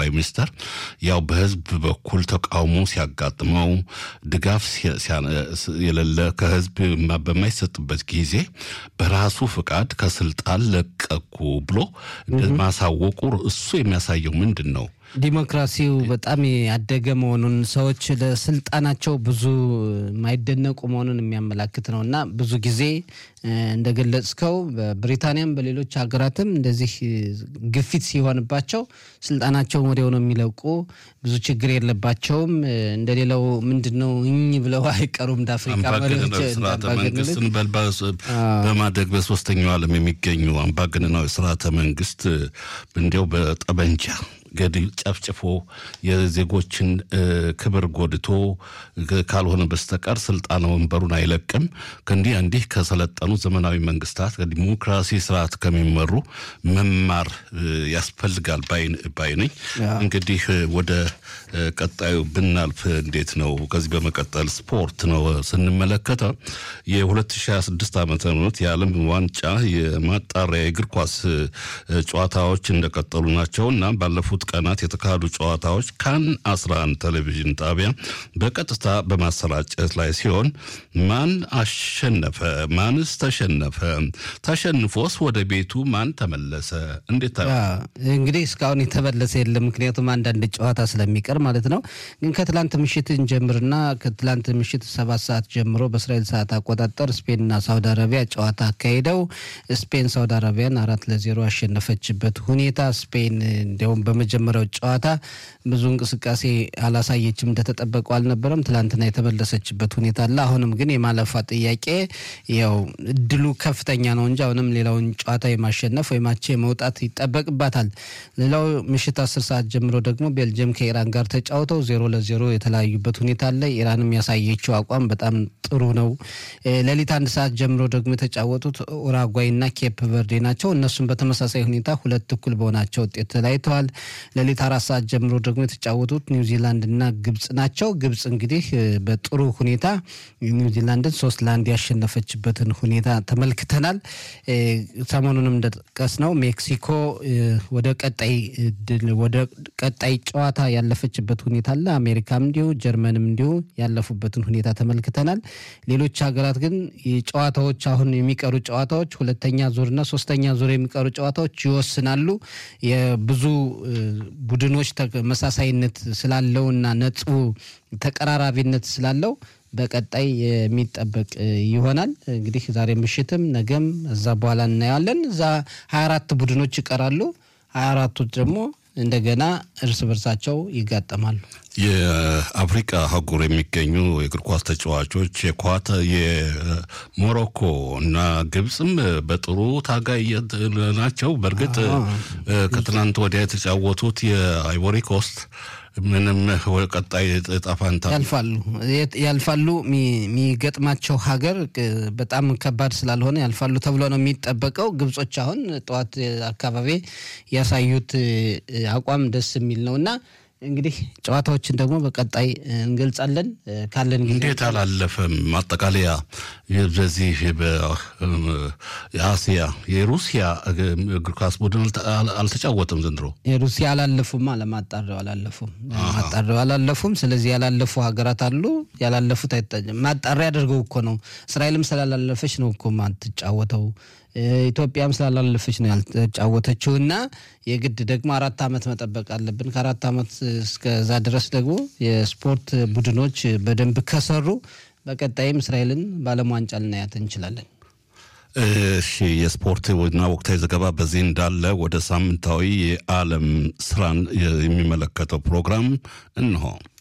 ጠቅላይ ሚኒስትር ያው በህዝብ በኩል ተቃውሞ ሲያጋጥመው ድጋፍ የሌለ ከህዝብ በማይሰጥበት ጊዜ በራሱ ፍቃድ ከስልጣን ለቀኩ ብሎ ማሳወቁ እሱ የሚያሳየው ምንድን ነው? ዲሞክራሲው በጣም ያደገ መሆኑን ሰዎች ለስልጣናቸው ብዙ የማይደነቁ መሆኑን የሚያመላክት ነው እና ብዙ ጊዜ እንደገለጽከው በብሪታንያም በሌሎች ሀገራትም እንደዚህ ግፊት ሲሆንባቸው ስልጣናቸውን ወዲያው ነው የሚለቁ። ብዙ ችግር የለባቸውም። እንደሌላው ምንድን ነው እኝ ብለው አይቀሩም። እንደ አፍሪካ መሪዎች መንግስትን በማደግ በሶስተኛው ዓለም የሚገኙ አምባገነናዊ ስርዓተ መንግስት እንዲያው በጠበንጃ ገድል ጨፍጭፎ የዜጎችን ክብር ጎድቶ ካልሆነ በስተቀር ስልጣን ወንበሩን አይለቅም። ከእንዲህ እንዲህ ከሰለጠኑ ዘመናዊ መንግስታት ከዲሞክራሲ ስርዓት ከሚመሩ መማር ያስፈልጋል ባይ ነኝ። እንግዲህ ወደ ቀጣዩ ብናልፍ እንዴት ነው? ከዚህ በመቀጠል ስፖርት ነው ስንመለከተው የ2026 ዓ ም የዓለም ዋንጫ የማጣሪያ የእግር ኳስ ጨዋታዎች እንደቀጠሉ ናቸው እና ባለፉት ቀናት የተካሄዱ ጨዋታዎች ካን 11 ቴሌቪዥን ጣቢያ በቀጥታ በማሰራጨት ላይ ሲሆን ማን አሸነፈ? ማንስ ተሸነፈ? ተሸንፎስ ወደ ቤቱ ማን ተመለሰ? እንዴት እንግዲህ እስካሁን የተመለሰ የለም። ምክንያቱም አንዳንድ ጨዋታ ስለሚቀር ማለት ነው። ግን ከትላንት ምሽት እንጀምርና ከትላንት ምሽት ሰባት ሰዓት ጀምሮ በእስራኤል ሰዓት አቆጣጠር ስፔንና ሳውዲ አረቢያ ጨዋታ አካሂደው ስፔን ሳውዲ አረቢያን አራት ለዜሮ አሸነፈችበት ሁኔታ ስፔን እንዲያውም በመጀመሪያው ጨዋታ ብዙ እንቅስቃሴ አላሳየችም፣ እንደተጠበቀው አልነበረም። ትላንትና የተመለሰችበት ሁኔታ አለ። አሁንም ግን የማለፏ ጥያቄ ያው እድሉ ከፍተኛ ነው እንጂ አሁንም ሌላውን ጨዋታ የማሸነፍ ወይም አቻ የመውጣት ይጠበቅባታል። ሌላው ምሽት አስር ሰዓት ጀምሮ ደግሞ ቤልጅየም ከኢራን ጋር ተጫውተው ዜሮ ለዜሮ የተለያዩበት ሁኔታ አለ። ኢራንም ያሳየችው አቋም በጣም ጥሩ ነው። ሌሊት አንድ ሰዓት ጀምሮ ደግሞ የተጫወቱት ኡራጓይ እና ኬፕ ቨርዴ ናቸው። እነሱም በተመሳሳይ ሁኔታ ሁለት እኩል በሆናቸው ውጤት ተለያይተዋል። ሌሊት አራት ሰዓት ጀምሮ ደግሞ የተጫወቱት ኒውዚላንድ እና ግብጽ ናቸው። ግብጽ እንግዲህ በጥሩ ሁኔታ ኒውዚላንድን ሶስት ለአንድ ያሸነፈችበትን ሁኔታ ተመልክተናል። ሰሞኑንም እንደጠቀስ ነው ሜክሲኮ ወደ ቀጣይ ወደ ቀጣይ ጨዋታ ያለፈችበት ሁኔታ አለ። አሜሪካም እንዲሁ ጀርመንም እንዲሁ ያለፉበትን ሁኔታ ተመልክተናል። ሌሎች ሀገራት ግን ጨዋታዎች አሁን የሚቀሩ ጨዋታዎች ሁለተኛ ዙርና ሶስተኛ ዙር የሚቀሩ ጨዋታዎች ይወስናሉ። የብዙ ቡድኖች ተመሳሳይነት ስላለውና ነጥቡ ተቀራራቢነት ስላለው በቀጣይ የሚጠበቅ ይሆናል። እንግዲህ ዛሬ ምሽትም ነገም እዛ በኋላ እናየዋለን። እዛ ሀያ አራት ቡድኖች ይቀራሉ። ሀያ አራቱ ደግሞ እንደገና እርስ በርሳቸው ይጋጠማሉ። የአፍሪቃ አህጉር የሚገኙ የእግር ኳስ ተጫዋቾች የኳተ የሞሮኮ እና ግብፅም በጥሩ ታጋይ ናቸው። በእርግጥ ከትናንት ወዲያ የተጫወቱት የአይቮሪ ኮስት ምንም ቀጣይ ዕጣ ፈንታ ያልፋሉ ያልፋሉ። የሚገጥማቸው ሀገር በጣም ከባድ ስላልሆነ ያልፋሉ ተብሎ ነው የሚጠበቀው። ግብጾች አሁን ጠዋት አካባቢ ያሳዩት አቋም ደስ የሚል ነው እና እንግዲህ ጨዋታዎችን ደግሞ በቀጣይ እንገልጻለን። ካለን ጊዜ እንዴት አላለፈም? ማጠቃለያ በዚህ በአሲያ የሩሲያ እግር ኳስ ቡድን አልተጫወተም ዘንድሮ። የሩሲያ አላለፉም፣ ለማጣሪያው አላለፉም፣ ማጣሪያው አላለፉም። ስለዚህ ያላለፉ ሀገራት አሉ። ያላለፉት ማጣሪያ አድርገው እኮ ነው። እስራኤልም ስላላለፈች ነው እኮ ማትጫወተው ኢትዮጵያም ስላላለፈች ነው ያልተጫወተችው እና የግድ ደግሞ አራት ዓመት መጠበቅ አለብን። ከአራት ዓመት እስከዛ ድረስ ደግሞ የስፖርት ቡድኖች በደንብ ከሰሩ በቀጣይም እስራኤልን በዓለም ዋንጫ ልናያት እንችላለን። እሺ፣ የስፖርት እና ወቅታዊ ዘገባ በዚህ እንዳለ ወደ ሳምንታዊ የዓለም ስራን የሚመለከተው ፕሮግራም እንሆ